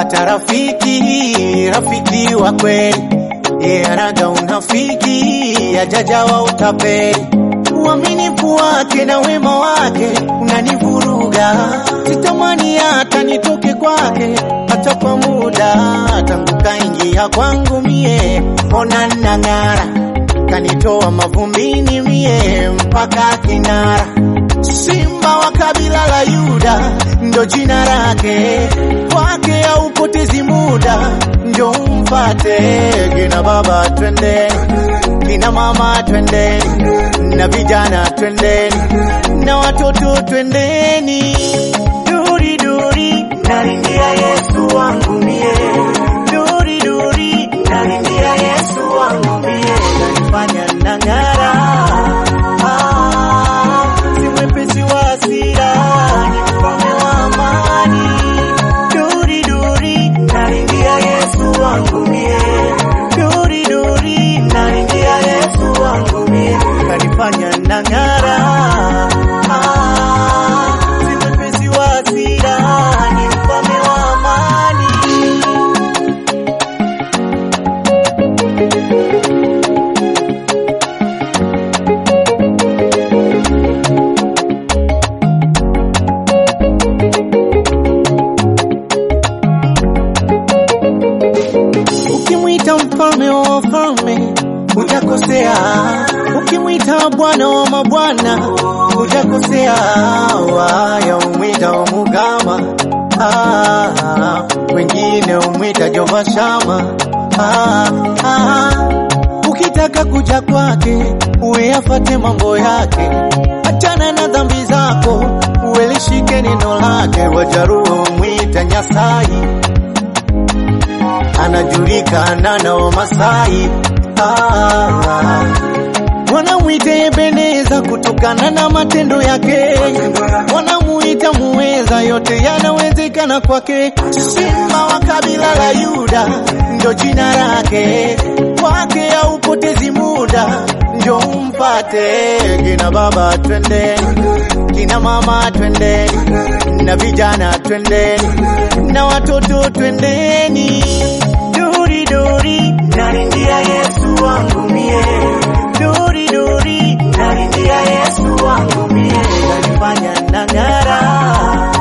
nimepata rafiki, rafiki wa kweli, yeye anaga unafiki, ajajawa utapeli. Uaminifu wake na wema wake unanivuruga, sitamani hata nitoke kwake hata kwa muda. Tangu kaingia kwangu mie, ona nang'ara, kanitoa mavumbini mie mpaka kinara. Simba wa kabila la Yuda ndo jina lake, kwake haupotezi muda, njo umfate. Kina baba twendeni, kina mama twendeni, na vijana twendeni, na watoto twendeni. Duri duri, nalingia Yesu wangu mie, duri duri, nalingia Yesu wangu mie, nanifanya nang'ara Ah, si mwepesi wa hasira, ni mfalme wa amani. Duri duri, nalingia Yesu wangu mie, duri duri, nalingia Yesu wangu mie, kanifanya nang'ara. Ah, si mwepesi wa hasira, ni mfalme wa amani. Ukimwita mfalme wa wafalme hujakosea, ukimwita bwana wa mabwana hujakosea. Waya umwita wa Mugama, ah, wengine umwita Jehova Shama. Ah, ah, ukitaka kuja kwake uwe afate mambo yake, achana na dhambi zako, uwe lishike neno lake. Wajaruo umwita Nyasai anajulikana na Wamasai ah, wanamuita Ebeneza kutokana na matendo yake, wanamuita muweza, yote yanawezekana kwake. Simba wa kabila la Yuda ndo jina lake, kwake haupotezi muda, njo umpate. Kina baba twendeni, kina mama twendeni, na vijana twendeni, na watoto twendeni. Duri duri, nalingia Yesu wangu mie, duri duri, nalingia Yesu wangu mie, nanifanya nang'ara.